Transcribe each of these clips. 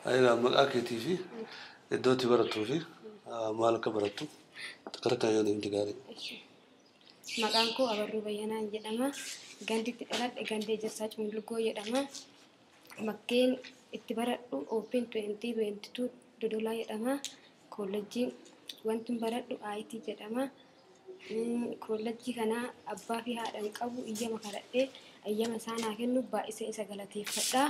Egaa maqaa keetii fi iddoo itti barattuu fi maal akka barattu akkana kan yoo deemte gaarii. Maqaan koo Abarruu Bayyanaan jedhama. Gandi itti dhaladhe ganda Ejersaa Cunlugoo jedhama. Bakkeen itti baradhu Open 2022 Dodolaa jedhama. Koolleejjiin wanti baradhu IT jedhama. Koolleejjii kana abbaa fi haadha hin qabu iyyama kadhadhee ayyama isaa naa kennu baay'isee isa galateeffadha.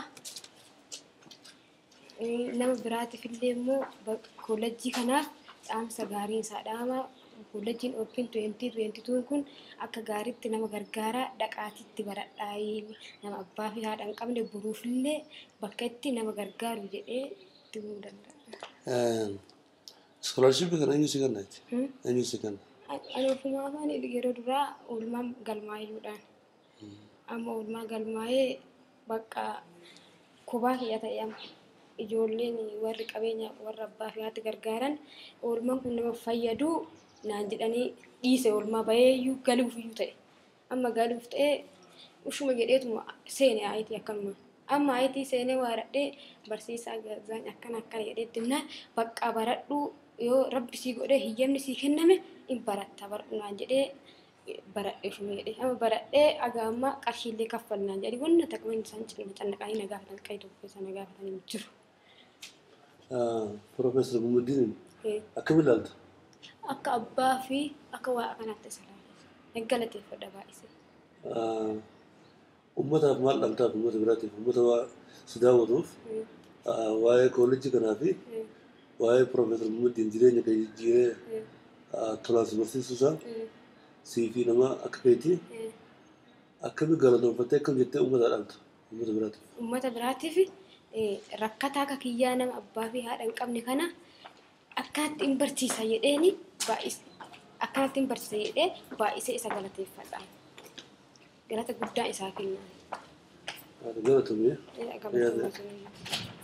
Nama biraatiif illee immoo koolleejjii kanaaf dhaamsa gaarii isaa dhaama. Koolleejjiin Open 2022 kun akka gaariitti nama gargaara dhaqaatiitti baradhaa nama abbaa fi haadha hin qabne boruufillee bakka itti nama gargaaru jedhee itti himuu danda'a. Iskoolaarshippii kana eenyu si kenna jechi? Eenyu si kenna? Ani ofumaa afaan yeroo duraa oolmaa galmaayyuudhaan. Amma oolmaa galmaayee bakka kubaa kiyya ta'e amma ijoolleen warri qabeenya warra abbaa fi haati gargaaran oolmaan kun nama fayyadu naan jedhanii dhiise oolmaa baheeyyuu galuufiyyuu ta'e. Amma galuuf ta'e ushuma jedheetuma seene ayitii akkanuma. Amma ayitii seenee waaradhee barsiisaa gaazaan akkana akkana jedheetti himnaan bakka baradhuu yoo rabbi sii godhee hiyyamni sii kenname in baratta baradhunaan jedhee baradhee shumee jedhee amma baradhee aga amma qarshiillee kaffalnaan jedhee wanna taqamanii isaan cinna cannaqanii na gaafatan qayi tokko keessa na gaafatanii jiru. Profeesar Gumuddiin akkam ilaalta? Akka abbaa fi akka waa kanaatti isa laala. Galateeffadha baay'isee. Uummataaf maal dhabtaaf uummata biraatiif uummata waa si daawwatuuf waa'ee koolleejjii kanaa fi waa'ee Profeesar Gumuddiin jireenya kee jijjiiree tolaan si barsiisuu isaa sii fi nama akka keetii akkami galatoonfattee akkam jettee uummata dhabta uummata biraatiif. Uummata biraatiif rakkataa akka kiyyaa nama abbaa fi haadha hin qabne kana akkanatti hin barsiisa jedheeni akkanatti hin barsiisa jedhee baay'isee isa galateeffadha. Galata guddaa isaa kenna. Galatumee. Galatoomaa.